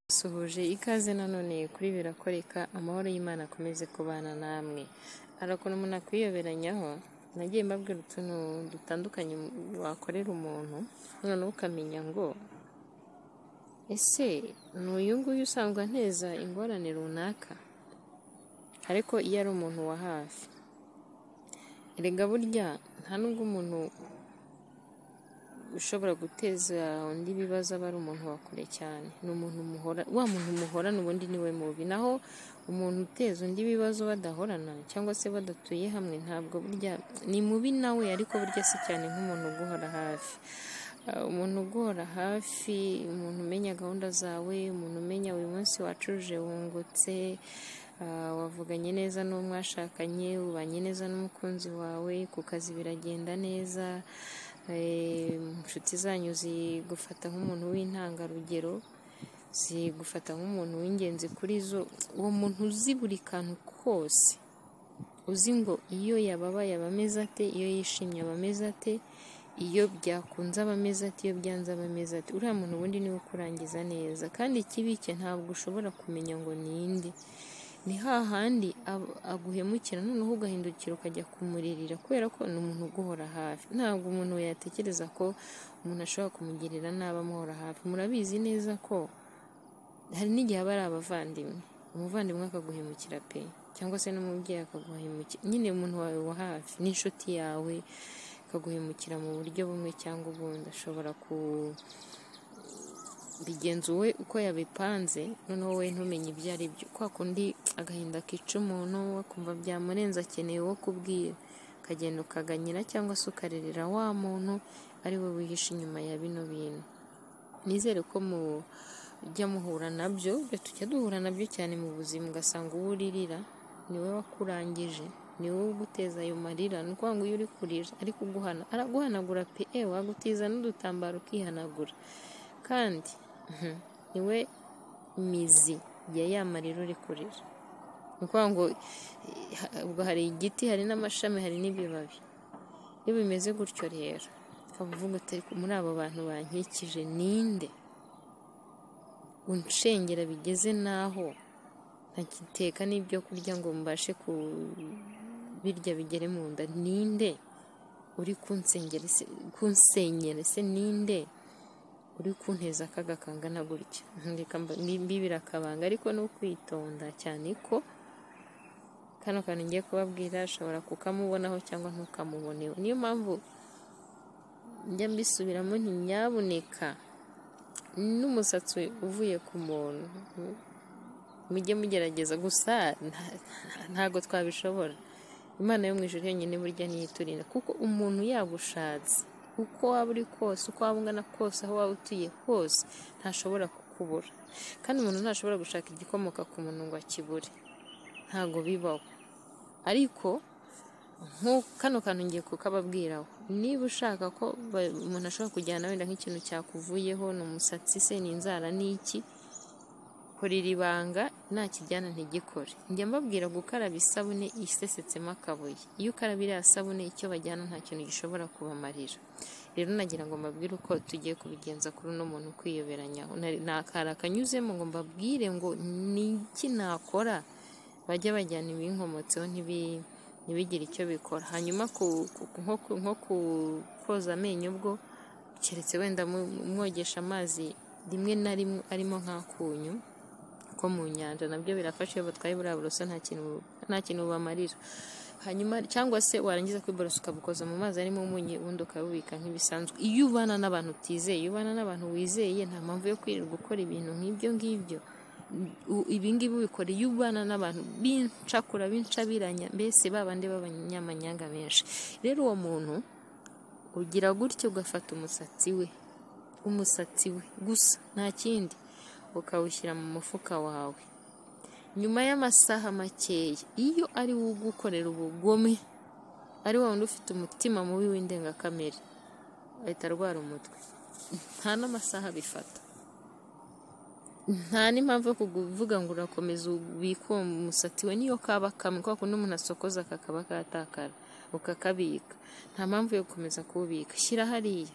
Dusuhuje ikaze nanone kuri birakoreka amahoro y'Imana akomeze kubana namwe hari ukuntu umuntu akwiyoberanyaho nagiye mbabwira utuntu dutandukanye wakorera umuntu noneho ukamenya ngo ese ni uyu nguyu usanga anteza ingorane runaka ariko iyo ari umuntu wa hafi erega burya nta nubwo umuntu ushobora guteza undi ibibazo aba ari umuntu wa kure cyane ni umuntu muhora wa muntu muhorana ubundi niwe mubi naho umuntu uteza undi ibibazo badahorana cyangwa se badatuye hamwe ntabwo burya ni mubi nawe ariko burya si cyane nk'umuntu uguhora hafi Ah, umuntu uguhora hafi umuntu umenya gahunda zawe umuntu umenya uyu munsi wacuje wungutse ah, wavuganye neza n'uwo mwashakanye ubanye neza n'umukunzi wawe ku kazi biragenda neza eh, inshuti zanyu zigufata nk'umuntu w'intangarugero zigufata nk'umuntu w'ingenzi kuri zo uwo muntu uzi buri kantu kose uzi ngo iyo yababaye aba ameze ate iyo yishimye aba ameze ate iyo byakunze aba ameze ate iyo byanze aba ameze ate uriya muntu ubundi niwe ukurangiza neza kandi ikibi cye ntabwo ushobora kumenya ngo ni indi ni hahandi ab- aguhemukira noneho ugahindukira ukajya kumuririra kubera ko ni umuntu uguhora hafi ntabwo umuntu yatekereza ko umuntu ashobora kumugirira nabi amuhora hafi murabizi neza ko hari n'igihe aba ari abavandimwe umuvandimwe akaguhemukira pe cyangwa se n'umubyeyi akaguhemukira nyine umuntu wawe wa hafi n'inshuti yawe akaguhemukira mu buryo bumwe cyangwa ubundi ashobora ku bigenza wowe uko yabipanze noneho wowe ntumenye ibyo ari byo kwa kundi agahinda kica umuntu akumva byamurenze akeneye uwo kubwira ukagenda ukaganyira cyangwa se ukarerera wa muntu ari we wihishe inyuma ya bino bintu nizere ko mujya muhura nabyo tujya duhura nabyo cyane mu buzima ugasanga uwo uririra niwe wakurangije niwe uguteza ayo marira ni ukuvuga ngo iyo uri kurira ari kuguhana araguhanagura pe e wagutiza n'udutambaro ukihanagura kandi mhm, niwe mizi ya ya marira uri kurira ni ukuvuga ngo eh, ha- ubwo hari igiti hari n'amashami hari n'ibibabi iyo bimeze gutyo rero ukaba uvuga uti "Ariko muri abo bantu bankikije ninde unshengera bigeze n'aho ntakiteka n'ibyo kurya ngo mbashe kubirya bigere mu nda ninde uri kunsengera ese kunsenyera ese ninde uri kunteza akaga kangana gutya reka mba- mbibire akabanga ariko ni ukwitonda cyane ko kano kantu ngiye kubabwira ashobora kukamubonaho cyangwa ntukamuboneho niyo mpamvu njya mbisubiramo nti nyabuneka n'umusatsi uvuye ku muntu mujye mugerageza gusa nta- ntago twabishobora imana yo mu ijuru yonyine burya niyo iturinda kuko umuntu yagushatse uko waba uri kose uko waba ungana kose aho waba utuye hose ntashobora kukubura kandi umuntu ntashobora gushaka igikomoka ku muntu ngo akibure ntago bibaho ariko nk'u- kano kantu ngiye kukababwiraho niba ushaka ko ba- umuntu ashobora kujyana wenda nk'ikintu cyakuvuyeho ni umusatsi se ni inzara ni iki kora iri banga ntakijyana ntigikore njya mbabwira gukaraba isabune isesetsemo akabuye iyo ukaraba iriya sabune icyo bajyana nta kintu gishobora kubamarira rero nagira ngo mbabwire uko tugiye kubigenza kuri uno muntu ukwiyoberanyaho Nari- nta kara kanyuzemo ngo mbabwire ngo ni iki nakora bajya bajyana ibinkomotseho ntibi- ntibigire icyo bikora hanyuma ku- ku- nko ku- nko ku- koza amenyo ubwo keretse wenda mu- mwogesha amazi rimwe na rimwe arimo nk'akunyu ko mu nyanja nabyo birafasha iyo batwaye buriya buroso nta kintu bu- nta kintu bubamarira hanyuma cyangwa se warangiza kwiborosa ukabukoza mu mazi arimo umunyu ubundi ukabubika nk'ibisanzwe iyo ubana n'abantu utizeye iyo ubana n'abantu wizeye nta mpamvu yo kwirirwa ukora ibintu nk'ibyo ngibyo u- ibi ngibi ubikora iyo ubana n'abantu b'incakura b'incabiranya mbese ba bandi b'abanyamanyanga benshi rero uwo muntu ugira gutya ugafata umusatsi we umusatsi we gusa nta kindi ukawushyira mu mufuka wawe nyuma y'amasaha makeya iyo ari wo ugukorera ubugome ari wa wundi ufite umutima mubi w'indengakamere ahita arwara umutwe nta n'amasaha bifata nta n'impamvu yo kuvuga ngo urakomeza ubike uwo musatsi we niyo kaba kamwe kubera ko n'umuntu asokoza kakaba katakara ukakabika nta mpamvu yo gukomeza kuwubika shyira hariya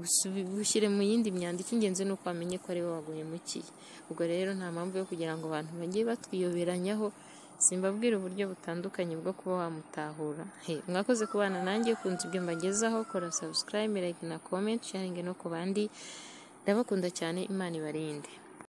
Busubi- bushyire mu yindi myanda icy'ingenzi ni uko wamenye ko ari wowe waguhemukiye ubwo rero nta mpamvu yo kugira ngo abantu bajye batwiyoberanyaho simbabwira uburyo butandukanye bwo kuba wamutahura He, mwakoze kubana nanjye kunze ibyo mbagezaho kora subscribe like na comment sharing no ku bandi ndabakunda cyane imana ibarinde